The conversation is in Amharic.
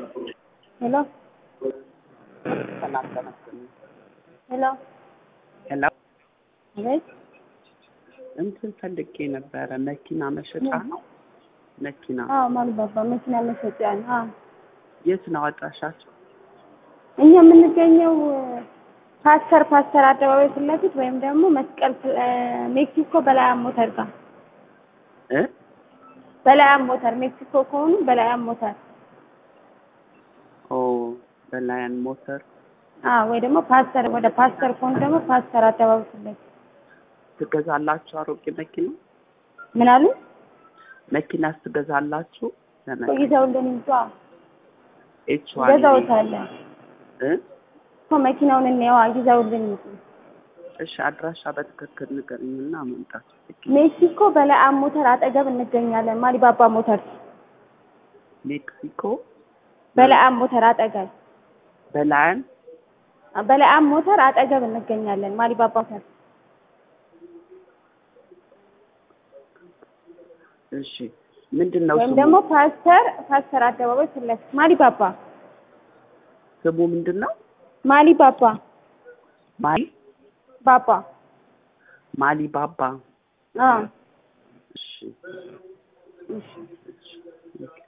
ሄሎ ሰላም ተመስገን። ሄሎ ሄሎ አቤት እንትን ፈልጌ ነበረ። መኪና መሸጫ ነው። መኪና አዎ ማልባባ መኪና መሸጫ ነው አዎ የት ነው አድራሻቸው? እኛ የምንገኘው ፓስተር ፓስተር አደባባይ ፊት ለፊት ወይም ደግሞ መስቀል ፍ- እ ሜክሲኮ በላያም ሞተር ጋር እ በላያም ሞተር ሜክሲኮ ከሆኑ በላያም ሞተር ኦ በላያን ሞተር አዎ ወይ ደግሞ ፓስተር ወደ ፓስተር ከሆኑ ደግሞ ፓስተር አደባባይ ፊት ለፊት ትገዛላችሁ? አሮጌ መኪና ምን አሉ መኪናስ ትገዛላችሁ? ለመ- ይዘውልን ይምጡ አዎ ኤች ዋን ይገዛውታለን እ እኮ መኪናውን እንየዋ ይዘውልን ይምጡ እሺ አድራሻ በትክክል ንገረኝና መምጣት ፈልጌ ሜክሲኮ በላያም ሞተር አጠገብ እንገኛለን ማሊባባ ሞተር ሜክሲኮ በላያም ሞተር አጠገብ በላያን በላያም ሞተር አጠገብ እንገኛለን ማሊባባ ሞተር እሺ ምንድን ነው ወይም ስሙ? ደግሞ ፓስተር ፓስተር አደባባይ ፊት ለፊት ማሊባባ ስሙ ምንድን ነው? ማሊባባ ማሊ ባባ ማሊ ባባ አዎ እሺ እሺ እሺ ኦኬ